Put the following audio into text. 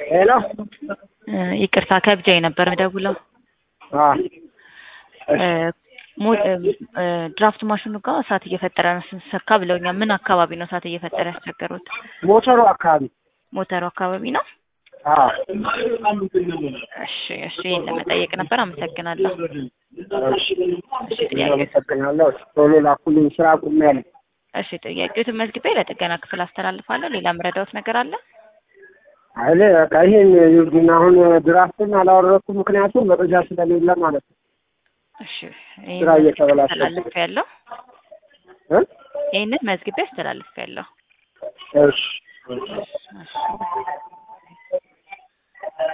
ሄሎ ይቅርታ ከብጃ ነበር ደውለው ድራፍት ማሽኑ ጋር እሳት እየፈጠረ ነው ስንሰካ ብለውኛል። ምን አካባቢ ነው እሳት እየፈጠረ ያስቸገሩት? ሞተሩ አካባቢ ሞተሩ አካባቢ ነው። አዎ እሺ እሺ፣ ይህን ለመጠየቅ ነበር። አመሰግናለሁ። እሺ አመሰግናለሁ። ቶሎ ላኩልኝ፣ ስራ አቁሜያለሁ። እሺ፣ ጥያቄዎትን መዝግቤ ለጥገና ክፍል አስተላልፋለሁ። ሌላ ምረዳውት ነገር አለ? አይኔ በቃ ይሄን ይሁን። አሁን ድራፍትን አላወረድኩም፣ ምክንያቱም መረጃ ስለሌለ ማለት ነው። እሺ፣ ስራ እየተበላሸ አስተላልፍ ያለው እ ይህንን መዝግቤ አስተላልፍ ያለው እሺ